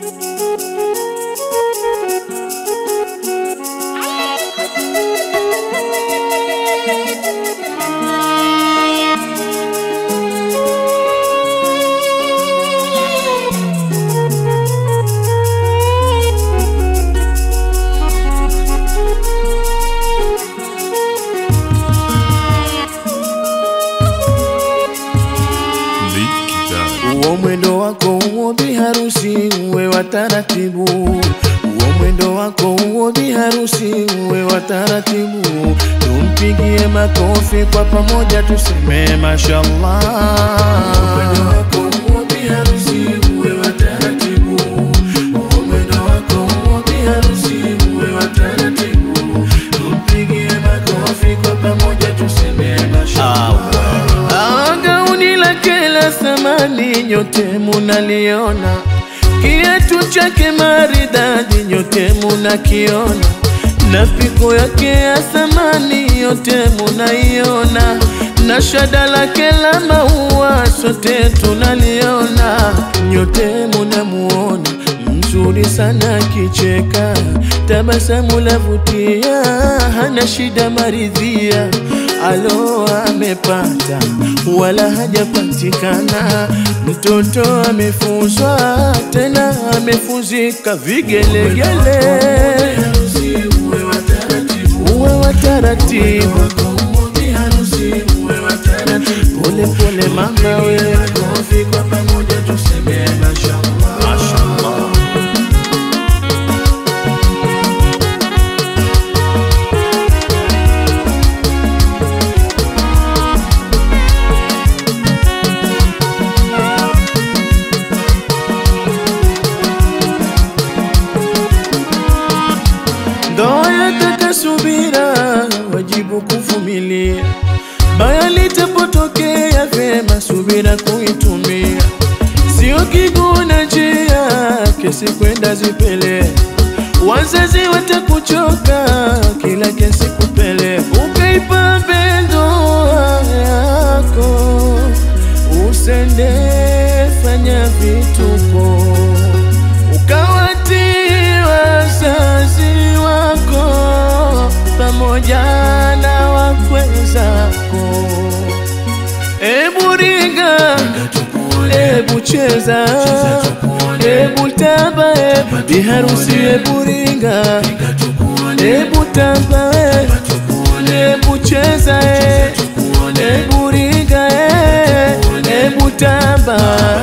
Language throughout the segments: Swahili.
Uo mwendo wako uo biharusi uwe wa taratibu, uo mwendo wako uo biharusi uwe wa taratibu. Tumpigie makofi kwa pamoja tuseme mashallah. Uo mwendo wako uo biharusi uwe wa taratibu, uo mwendo wako uo biharusi uwe wa taratibu. Tumpigie makofi kwa pamoja tuseme mashallah. Ah, gauni lake la thamani nyote munaliona, kiatu chake maridadi nyote munakiona, na piko yake ya thamani yote munaiona, na shada lake la maua sote tunaliona, nyote munamuona mzuri sana kicheka, tabasamu lavutia, hana shida maridhia, alo amepata wala hajapatikana, mtoto amefuzwa tena amefuzika vigelegele, uwe wa taratibu, pole pole mama wewe, kwa pamoja tuseme mashallah, mashallah. Ndoa yataka subira, wajibu kuvumilia. Baya litapotokea, vyema subira kuitumia. Sio kiguna njia, kesi kwenda zipele. Wazazi watakuchoka, kila kesi kupele. Ukaipa ndoa yako, usende fanya vituko ukawatii wazazi wako pamoja na wakwe zako. Ebu ringa, ebu cheza, ebu tamba, ebu biharusi, ebu ringa, ebu tamba, ebu cheza, ebu ringa, ebu tamba.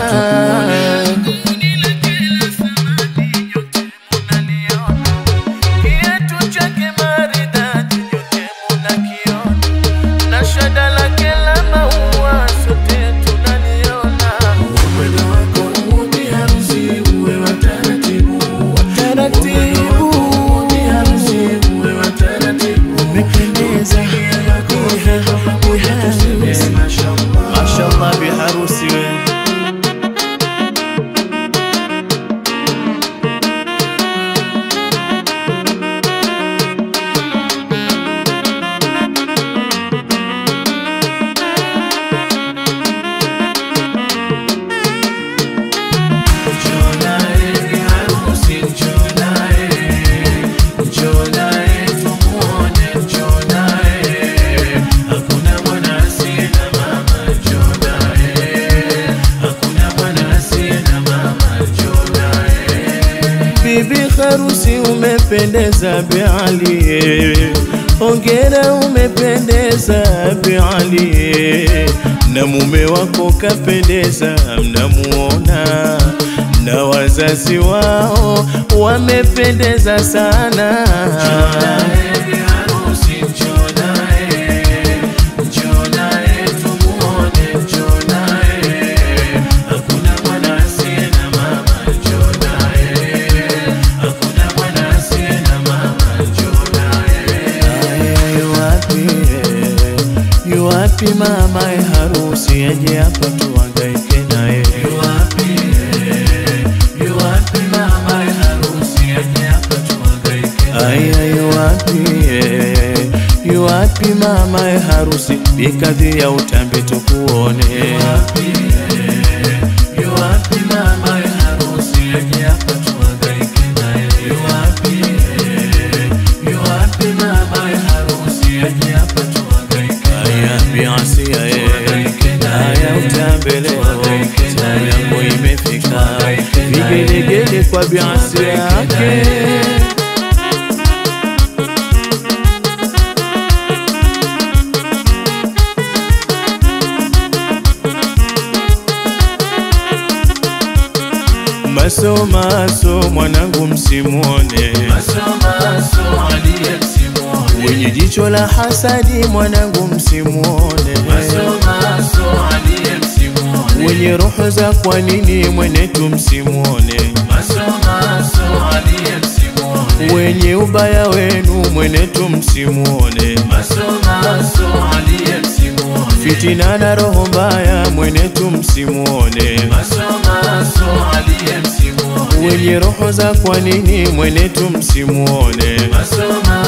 Kiatu chake maridadi nyote munakiona, na shada lake la maua sote tunaliona. Mwendo wako uwe biharusi uwe wa taratibu, wa taratibu, biharusi uwe wa taratibu. Umependeza biharusi, mashallah biharusi wewe. Bibi harusi umependeza Biali, ongera umependeza Biali, na mume wako kapendeza, mnamuona na wazazi wao wamependeza sana. Aya, yu wapi, yu wapi mama ya harusi aje hapa tuhangaike naye? Yu wapi, yu wapi mama ya harusi aje hapa tuhangaike naye? Aya, yu wapi, yu wapi mama ya harusi bikadhi ya utambi tukuone? Yu wapi, yu wapi mama ya harusi aje hapa tuhangaike mbele Zamu yangu imefika Vigelegele kwa biasi yake Maso maso mwanangu msimuone Wenye jicho la hasadi mwanangu msimuone Wenye roho za kwa nini mwenetu msimuone Wenye ubaya wenu mwenetu msimuone Fitina na roho mbaya mwenetu msimuone Wenye roho za kwa nini mwenetu msimuone Maso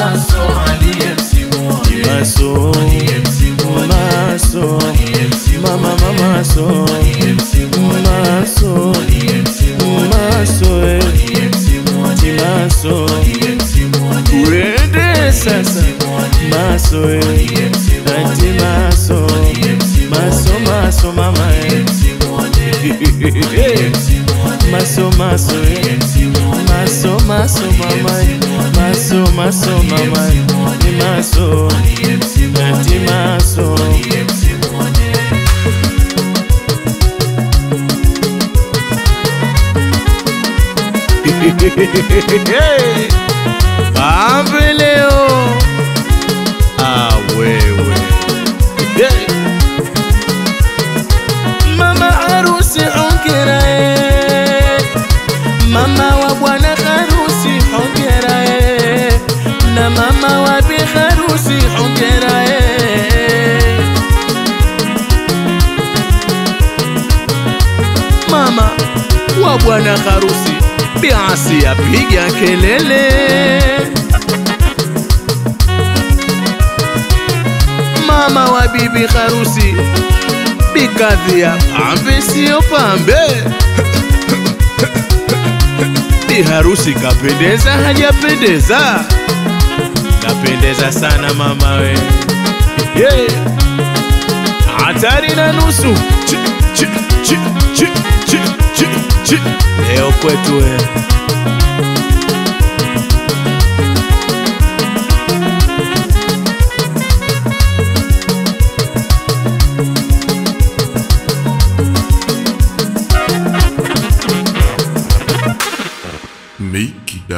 Maso Mama mama maso Maso Maso eh. Maso Uende sasa Maso eh. Ati maso Maso maso mama eh. Maso maso eh. Maso maso mama eh. Maso maso mama eh. Ni maso Ati maso Pambe leo Ah wewe yeah. Mama harusi hongera eh. Mama wa bwana harusi hongera eh. Na mama wa bi harusi hongera eh. Mama wa bwana harusi biasi apiga kelele Mama wa bibi harusi bikadhia pambe sio pambe Bi harusi kapendeza hajapendeza Kapendeza sana mama we yeah. Hatari na nusu Chi, chi, chi, chi, chi, chi, chi. Leo kwetu we